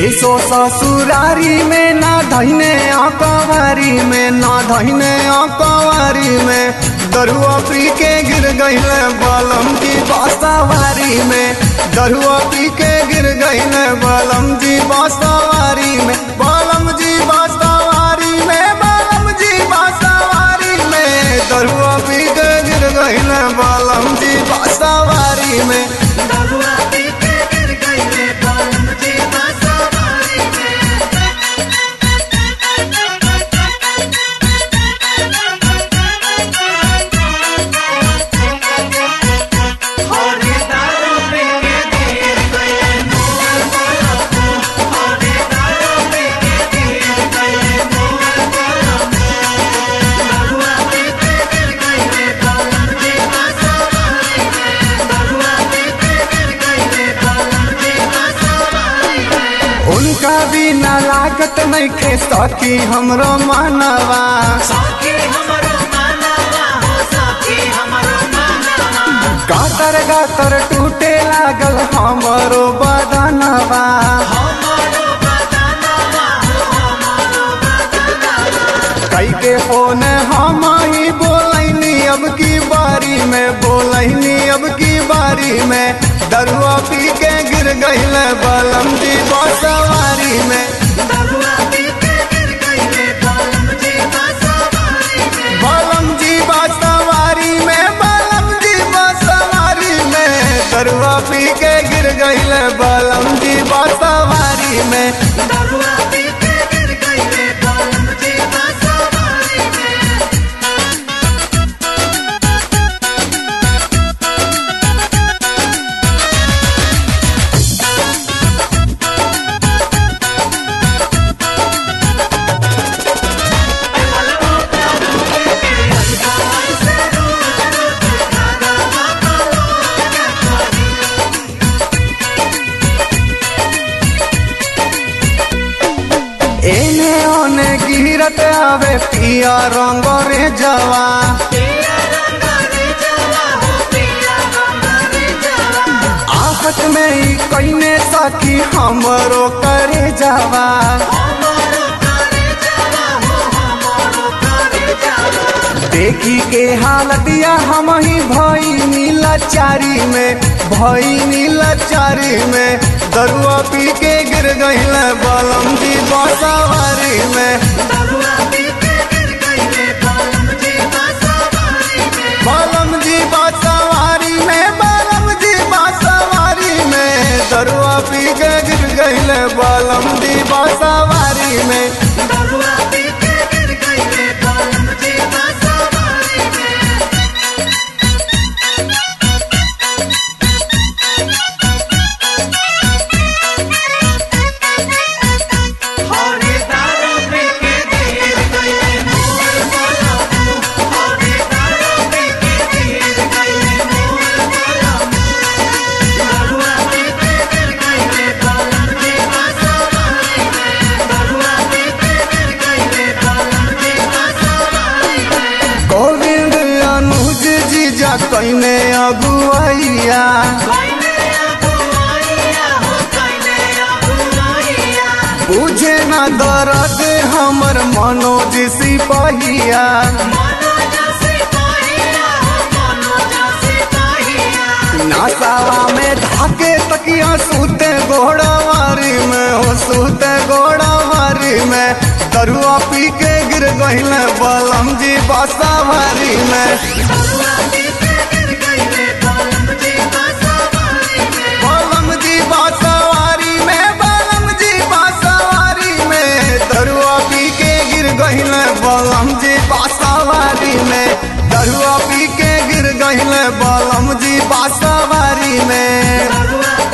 सो ससुरारी में ना धैने अकवारी में ना धैने अकवारी में दरुआ पी के गिर गईल बलम जी बसवारी में दरुआ पी के गिर गईल बलम जी बसवारी में बलम जी बसवारी में बलम जी बसवारी में दरुआ पी के गिर गईल बलम जी बसवारी में दरुआ पी के गिर गईले बलम जी बसवारी में होने दारू पी के गिर गईले मोर बलम होने दारू पी के गिर गईले मोर बलम दरुआ पी के गिर गईले बलम जी बसवारी में दरुआ पी के गिर गईले बलम जी बसवारी में उनका बिना लागत नहीं खे सकी हमरो मानवा साथी हमरो मानवा हो साथी हमरो मानवा गातर गातर टूटे लागल हमरो बदनवा हमरो बदनवा हो हमरो बदनवा कई के फोन हम ही बोलैनी अब की बारी में बोलैनी अब की बारी में दरुआ पी के गिर गईल बलम जी बसवारी में दरुआ पी के गिर गईले बलम जी बसवारी में बलम जी बसवारी में बलम जी बसवारी में दरुआ पी के गिर गईल बलम जी बसवारी में दरुआ पी के गिर गईले बलम जी बसवारी में एने ओने गिरत आवे पिया रंग रे जवा पिया रंग रे जवा हो पिया रंग रे जवा आफत में ही कईने सखी हमरो करे जवा हमरो करे जवा हो हमरो करे जवा देखी के हालतिया हम ही भई नीलाचारी में भई नीलाचारी में दरुआ पी के गिर गईल बलम जी बसवारी में दरुआ पी के गिर गईले बलम जी बसवारी में बलम जी बसवारी में बलम जी बसवारी में दरुआ पी के गिर गईल बलम जी बसवारी में दरुआ पी के गिर गईले बलम जी बसवारी में होने दारू पी के गिर गईले मोर बलम होने दारू पी के गिर गईले मोर बलम दरुआ पी के गिर गईले बलम जी बसवारी में दरुआ पी के गिर गईले बलम जी बसवारी में गोविंद अनुज जीजा कईने अगुआइया कइने अगुवाइया हो कइने अगुवाइया बुझे न दर्द हमर मनोज सिपहिया मनोज सिपाहिया हो मनोज सिपाहिया नासावा में धाके तकिया सूते घोड़ावारी में हो सूते घोड़ावारी में दरुआ पी के गिर गईल बलम जी बसावारी में दरुआ पी के गिर गईले बलम जी बसवारी में बलम जी बसवारी में बलम जी बसवारी में दरुआ पी के गिर गईल बलम जी बसवारी में दरुआ पी के गिर गईल बलम जी बसवारी में दरुआ